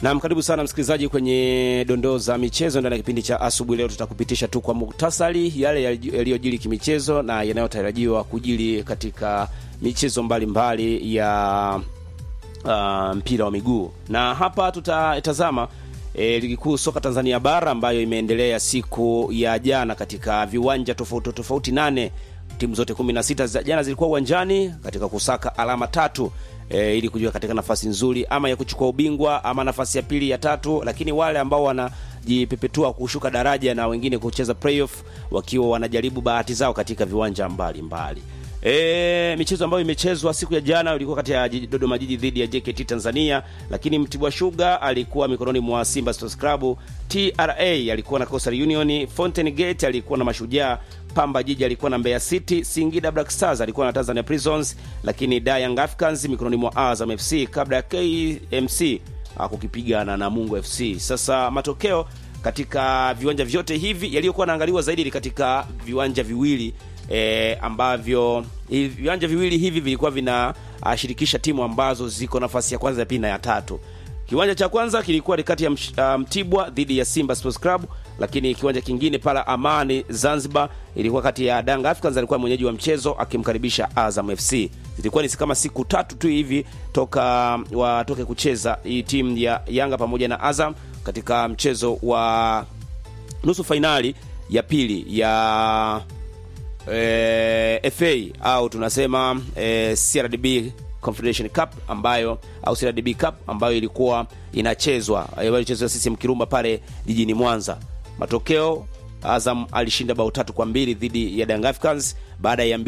Naam, karibu sana msikilizaji kwenye dondoo za michezo ndani ya kipindi cha asubuhi. Leo tutakupitisha tu kwa muktasari yale yaliyojiri kimichezo na yanayotarajiwa kujiri katika michezo mbalimbali mbali ya uh, mpira wa miguu, na hapa tutatazama e, ligi kuu soka Tanzania bara ambayo imeendelea siku ya jana katika viwanja tofauti tofauti nane. Timu zote 16 za jana zilikuwa uwanjani katika kusaka alama tatu e, ili kujua katika nafasi nzuri ama ya kuchukua ubingwa ama nafasi ya pili ya tatu, lakini wale ambao wanajipepetua kushuka daraja na wengine kucheza playoff wakiwa wanajaribu bahati zao katika viwanja mbalimbali mbali. E, michezo ambayo imechezwa siku ya jana ilikuwa kati ya Dodoma Jiji dhidi ya JKT Tanzania, lakini Mtibwa Sugar alikuwa mikononi mwa Simba Sports Club, TRA alikuwa na Coastal Union, Fountain Gate alikuwa na Mashujaa, Pamba Jiji alikuwa na Mbeya City, Singida Black Stars alikuwa na Tanzania Prisons, lakini Young Africans mikononi mwa Azam FC kabla ya KMC kukipiga na Namungo FC. Sasa matokeo katika viwanja vyote hivi yaliyokuwa naangaliwa zaidi katika viwanja viwili E, ambavyo viwanja viwili hivi vilikuwa vinashirikisha timu ambazo ziko nafasi ya kwanza ya pili na ya tatu. Kiwanja cha kwanza kilikuwa kati ya Mtibwa um, dhidi ya Simba Sports Club, lakini kiwanja kingine pala Amani Zanzibar ilikuwa kati ya Young Africans, alikuwa mwenyeji wa mchezo akimkaribisha Azam FC. Zilikuwa ni kama siku tatu tu hivi toka watoke kucheza hii timu ya Yanga pamoja na Azam katika mchezo wa nusu fainali ya pili ya E, FA au tunasema e, CRDB Confederation Cup ambayo au CRDB Cup ambayo ilikuwa inachezwa ilichezwa CCM Kirumba pale jijini Mwanza. Matokeo, Azam alishinda bao tatu kwa mbili dhidi ya Young Africans baada ya